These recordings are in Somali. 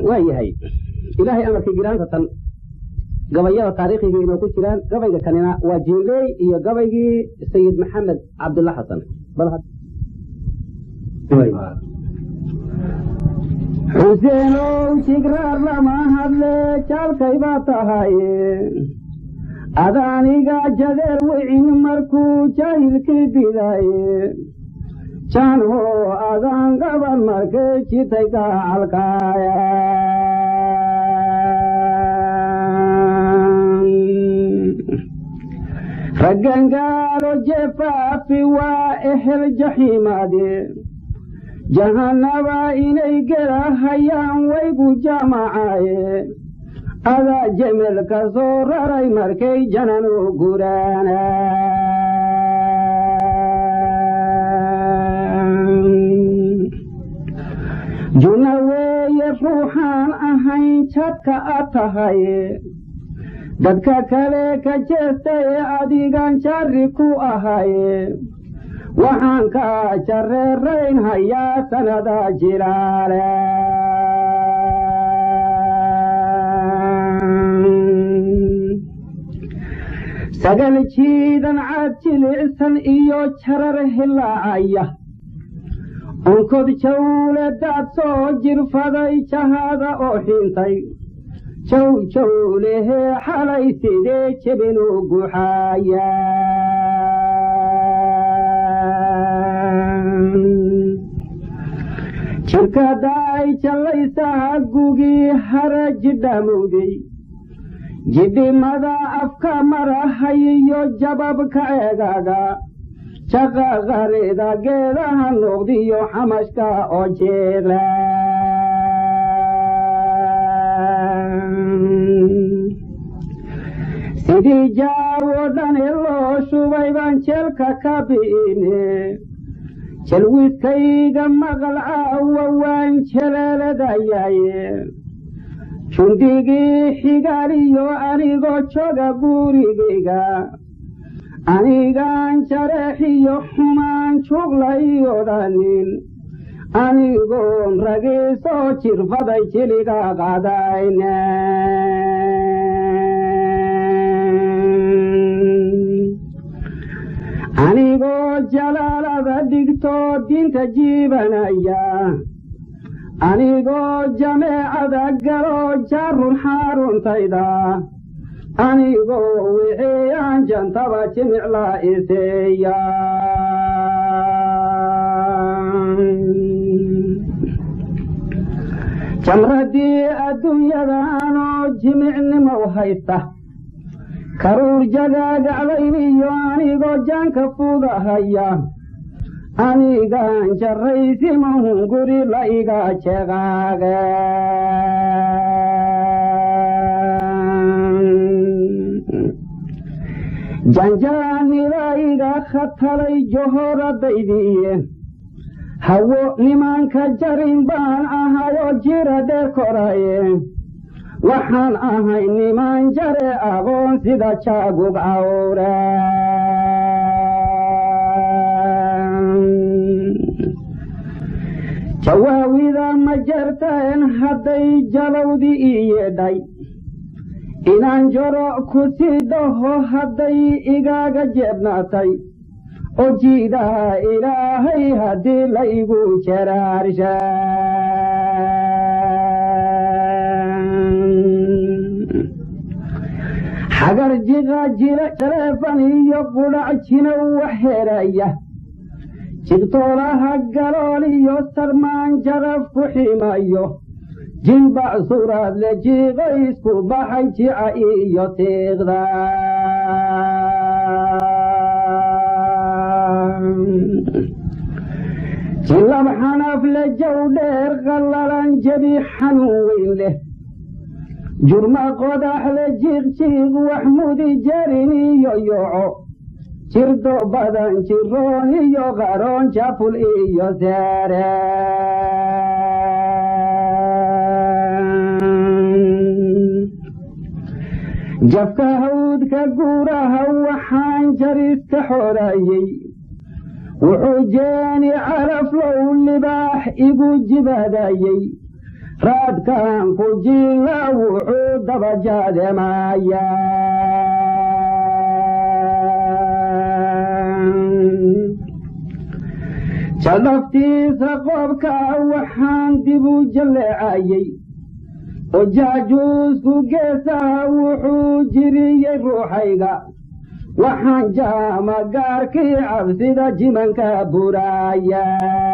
waa yahay ilaahay amarkii giraanta tan gabayada taariikhiga inoo ku jiraan gabayga kanina waa jiinley iyo gabaygii sayid maxamed cabdulla xasan xuseenow jigraar lama hadle jaalkay baa tahaye adaaniga jadeer wicin markuu jaahilkii bidaaye janho adaan gaban markay jitay gacalkaaya raggangaalo jefaafi waa ehel jaxiimaade jahannaba inay gelahayaan waygu jamacaaye adaa jemel ka soo raray markay janan u guraana junna weeye ruuxaan ahayn jadka a tahaye dadka kale ka jeestaye adigan jarri ku ahaye waxaan ka jareerayn hayaa sanada jilaale sagal jiidan caad jilicsan iyo jarar hilaacaya onkod jawle daad soo jirfaday jahaada oo xintay jow jawlehee xalay sidee jebinu guxaaya jirka daay jallaysaha gugii hara jidhamowday jidhimada afka marahayiyo jababka eegaga jaqa qarida geedaha noqdiyo xamashka oo jeela sidii jaawo dhani loo shubay baan jeelka ka bi'ine jalwiskayga maqal caawa waan jeleeladayaye jundigii xigaaliyo anigoo joga gurigayga anigaan jareexiyo xumaan juglayo dhanin anigoon ragiisoo jirfaday jiliga qadayne anigoo jalaalada dhigtoo diinta jiibanaya anigoo jameecada galoo jaarun xaaruntayda anigoo wixiyaan jantaba jimicla iseeya jamradii adduunyadaanoo jimicnimow haysta karuur jagaagaclayniyo anigoo jaanka fudahaya anigaan jarraysimahun guri la iga jeqaage janjaanida iga khatalay johoradaydiiye hawo nimanka jarin baan ahayoo jira dheer koraye waxaan ahay niman jare aqoon sida jaagug cawre jawaawida ma jarteen hadday jalowdi ii yeedhay inaan joro ku sii dhaho hadday igaaga jeebnaatay oo jiidaha ilaahay haddii la igu jaraarsha xagar jiqa jila jaleefan iyo qudhac jinow wax heeraya jigtoolaha galool iyo sarmaan jaraf ku ximayo jilbac suraad le jiiqa isku baxay jica iyo tiiqda jilab xanaf le jow dheer qallalan jebi xanuun weyn leh jurma qodax le jiiq jiiq wax mudi jarin iyo yoco jirdo badan jiroon iyo qaroon jaful iyo seere jabka hawdka guuraha waxaan jariska xoorayey wuxuu jeeni calaflow libaax igu jibadayey raadkan ku jila wuxuu dabajaademaya jaldhaftiisa qoobka waxaan dib u jalleecayey oo jaajuusku geesaha wuxuu jiriyey ruuxayga waxaan jaama gaarkii cabsida jimanka buraaya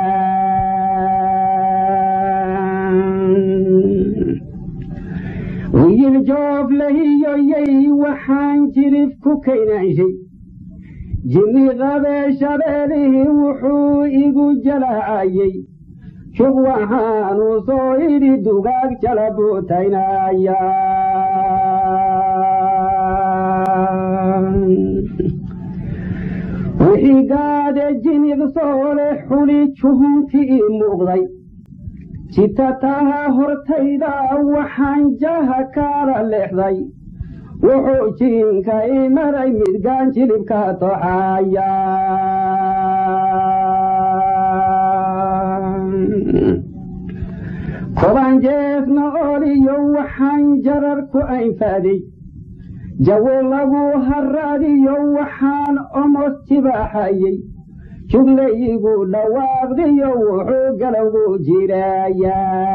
wiil joof lahiyoyey waxaan jirif ku kaynaanshay jinni qabee shabeelihii wuxuu igu jalaacayey shub waxaanu soo idhi dugaag jala buutaynaya wixii gaade jinig soole xuli juhunkii ii muuqday jitataha hortayda waxaan jaha kaala leexday wuxuu jiinka ii maray midgaan jilibka toxaya koban jeesna oliyo waxaan jarar ku aynfaaday jawo lagu haraadiyo waxaan omos jibaaxayey juglayigu dhawaaqdiyo wuxuu galowgu jiraya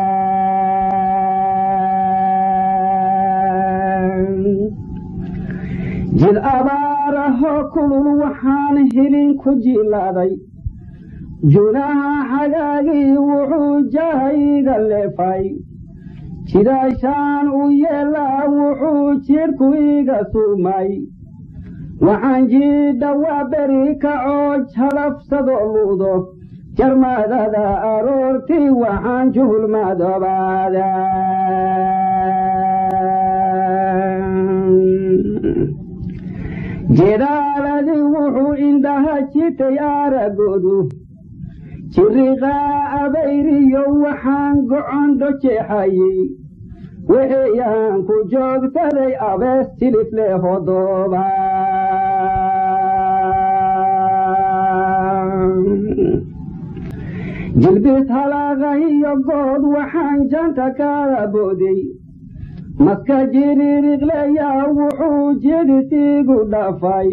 jid abaarahoo kulul waxaan hilin ku jilaaday junaha xagaagii wuxuu jahayga leefay jidaashaan u yeelaa wuxuu jidhku iga suumay waxaan jiidha waa beri kacoo jalabsadoo luudo jarmadada aroortii waxaan juhulmadoobaada jedaaladii wuxuu indhaha jitay aragoodu jiriqaa abayriyo waxaan gocondho jeexayey wixiyaan ku joogsaday abees jilifle hodooba jilbis halaaqahiyo good waxaan janta kala booday maska jiririqleyaa wuxuu jidhisiigu dhafay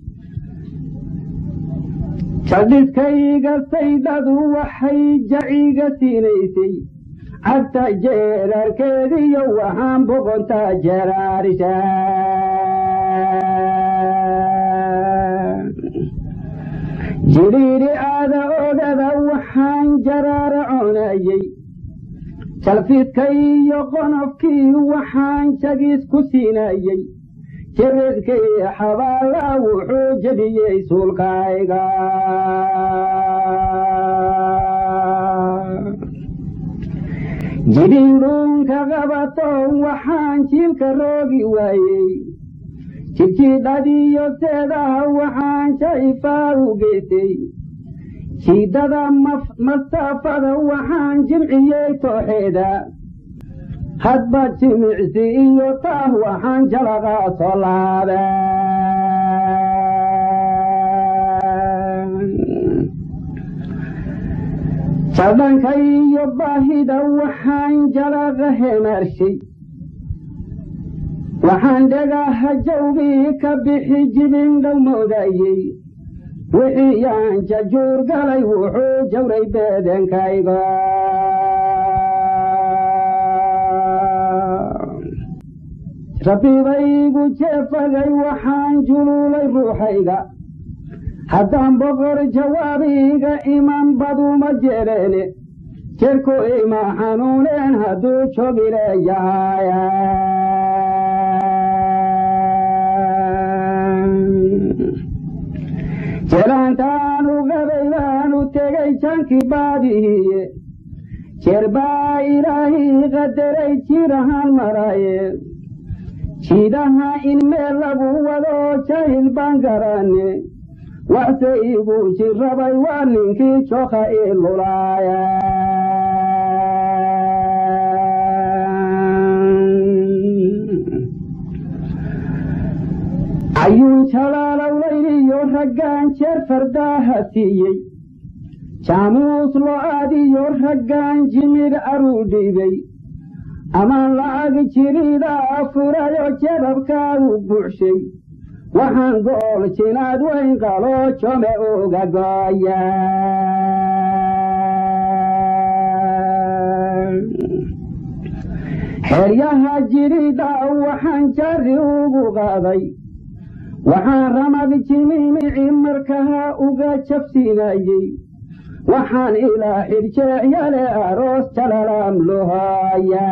jadhiskayga saydhadu waxay jaciga siinaysay cagta jeerarkeediyo waxaan boqontaa jeraarisha jidhiidhi aada ogada waxaan jaraara coonayey jalfiidka iyo qonofkii waxaan jagis ku siinayey jiridkii xabaala wuxuu jebiyey suulkayga jidhiidhuunka qabato waxaan jiilka roogi waayey jidjiidhadiyo seedaha waxaan jaifaa u geysay jiidada masaafada waxaan jimciyey tooxeeda hadba jimicsi iyo taah waxaan jalaqa soo laaba jadhanka iyo baahida waxaan jalaqa hemaarshay waxaan dhagaha jawgii ka bixi jibin dhow moodayey wixii yaan jajuur galay wuxuu jawray beedenkayga rabbibaygu jeefagay waxaan juluulay ruuxayga haddaan boqor jawaabiga iman baduma jeeleene jerku ima xanuuneen hadduu jogileeyahaya jelaantaan u qabay baan u tegay jankii baadihiye jeer baa ilaahii qadaray jirahaan maraye jiidaha in meel lagu wado jahil baan garanne waxse igu jirrabay waa ninkii jooka ii lulaaya ayuun jalaalowlayniyo raggaan jeer fardaaha siiyey jaamuus lo-aadiyo raggaan jimir aruu dhiibay amaan lacag jiridaa furayo jababkaagu buuxshay waxaan gool jinaad weyn qaloo jome uga gooya xeryaha jirida waxaan jari ugu qaaday waxaan ramad jimimici markaha uga jabsinayey waxaan ilaa xirjeexyale aroos jalalaam lohaya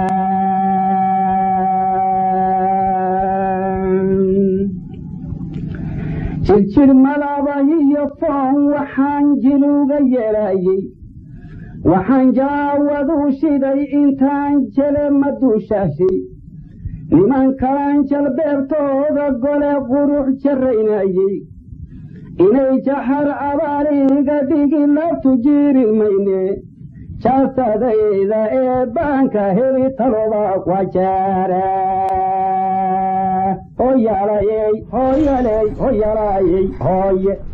jirjir malabahiyo foon waxaan jiluga yeelayey waxaan jaawadu shiday intaan jele maduushashay niman kalan jalbeebtooda gole qurux jarraynayey inay jaxar abaaliga dhigi labtu jiiri mayne jaasadayda ee baanka heli taloba kwajaara hoyalayey hoyaley hoyalayey hooye